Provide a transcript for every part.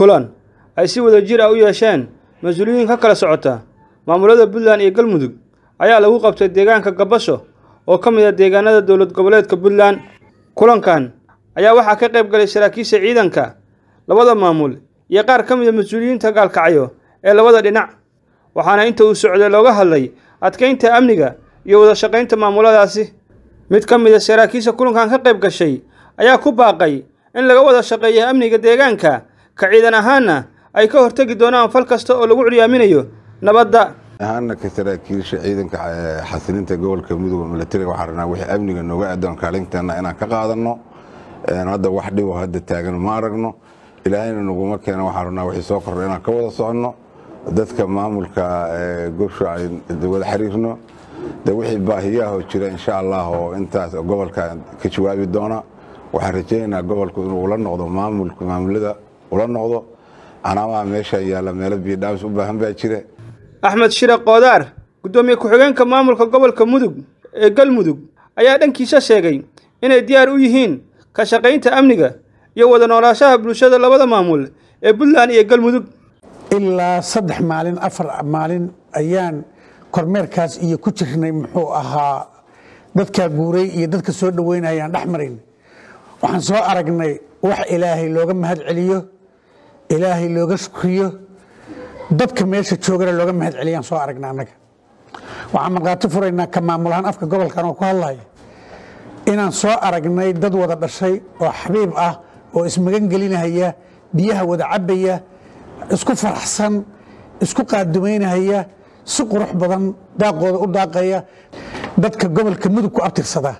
kulan ay si wada jir ah u yeesheen mas-uuliyiin ka kala socota maamulada puntland iyo galmudug ayaa lagu qabtay deegaanka gabasho oo ka mid ah deegaanada dowlad goboleedka puntland kulankan ayaa waxaa ka qayb galay saraakiisha ciidanka labada maamul iyo qaar ka mid a mas-uuliyiinta gaalkacyo ee labada dhinac waxaana inta uu socday looga hadlay adkeynta amniga iyo wada shaqaynta maamuladaasi mid ka mid a saraakiisha kulankan ka qayb gashay ayaa ku baaqay in laga wada shaqeeyo amniga deegaanka ka ciidan ahaanna ay ka hortegi doonaan fal kasta oo lagu curyaaminayo nabadda ahaana ka saraakiisha ciidanka xasilinta gobolka mudug milatariga waxaan rabnaa wixii amniga nooga aadoon kaalinteena inaan ka qaadanno hadda wax dhibo hadda taagan ma aragno ilaahayna naguma keena waxaan rabnaa wixii soo kordha inaan ka wada soconno dadka maamulka gobsha ay wada xiriirno de wixii baahiyaahoo jira insha allah oo intaas gobolka ka jawaabi doona waxaan rajaynaynaa gobolku inuu ula noqdo maamulka maamulada ula noqdo canaamaha meesha yaalla meelo biidhaabis u baahan baa jira axmed shire koodaar guddoomiye ku-xigeenka maamulka gobolka mudug ee galmudug ayaa dhankiisa sheegay inay diyaar u yihiin ka shaqaynta amniga iyo wada noolaashaha bulshada labada maamul ee puntland iyo galmudug ilaa saddex maalin afar maalin ayaan kormeerkaas iyo ku jirnay muxuu ahaa dadkaa guuray iyo dadka soo dhoweynayaan dhex marayn waxaan soo aragnay wax ilaahay looga mahad celiyo ilaahay looga shukriyo dadka meesha joogana looga mahad celiyaan soo aragna annaga waxaan markhaati furaynaa ka maamulahaan afka gobolkan oo ku hadlaya inaan soo aragnay dad wada dhashay oo xabiib ah oo ismagan gelinahaya biyaha wada cabbaya isku faraxsan isku qaadumaynahaya si qurux badan daaqooda u daaqaya dadka gobolka mudug ku abtirsada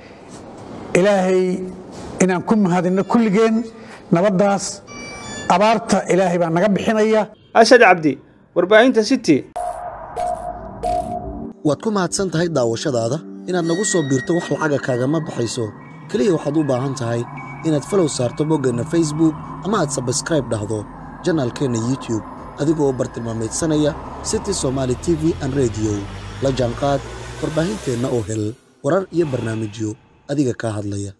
ilaahay inaan ku mahadinno kulligeen nabaddaas abaarta ilaahay baa naga bixinaya asad cabdi warbaahinta city waad ku mahadsan tahay daawashadaada inaad nagu soo biirto wax lacaga kaagama baxayso keliya waxaad u baahan tahay inaad falow saarto boggeenna facebook ama aad sabskraib dhahdo janaalkeenna youtube adigoo bartilmaamaydsanaya city somaali t v an rediyo la jaanqaad warbaahinteenna oo hel warar iyo barnaamijyo adiga kaa hadlaya